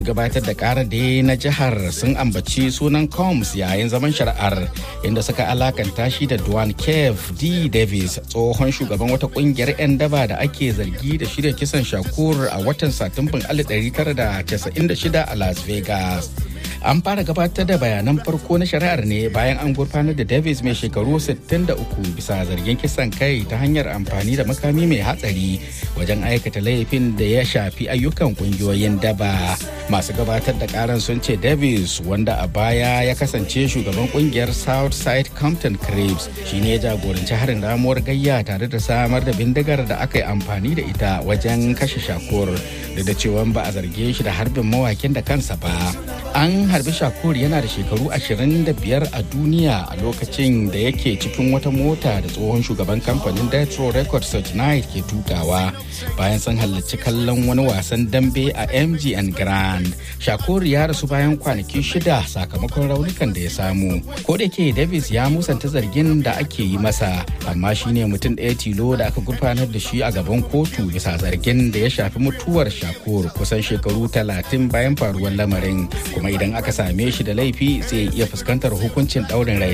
gabatar da karar da na jihar sun ambaci sunan combs yayin zaman shari'ar inda suka alakanta shi da duane kev d davis tsohon shugaban wata kungiyar 'yan daba da ake zargi da shirya kisan shakur a watan satumban 1996 a las vegas an fara gabatar da bayanan farko na shari'ar ne bayan an gurfanar da davis mai shekaru 63 bisa zargin kisan kai ta hanyar amfani da makami mai hatsari wajen aikata laifin da ya shafi ayyukan kungiyoyin daba masu gabatar da karan sun ce davis wanda a baya ya kasance shugaban kungiyar southside compton cribs shine ya jagoranci harin ramuwar gayya tare da samar da bindigar da aka yi amfani da ita wajen kashe shakur da da cewa ba a zarge shi da harbin mawakin da kansa ba an harbi shakur yana da shekaru 25 a duniya a lokacin da yake cikin wata mota da tsohon shugaban kamfanin death row records search night ke tukawa bayan sun halarci kallon wani wasan dambe a mgn grand shakur ya rasu bayan kwanaki shida sakamakon raunukan da ya samu ko da ke davis ya musanta zargin da ake yi masa amma shine mutum ɗaya tilo da aka gurfanar da shi a gaban kotu bisa zargin da ya shafi mutuwar shakur kusan shekaru 30 bayan faruwar lamarin kuma idan aka same shi da laifi zai iya fuskantar hukuncin ɗaurin rai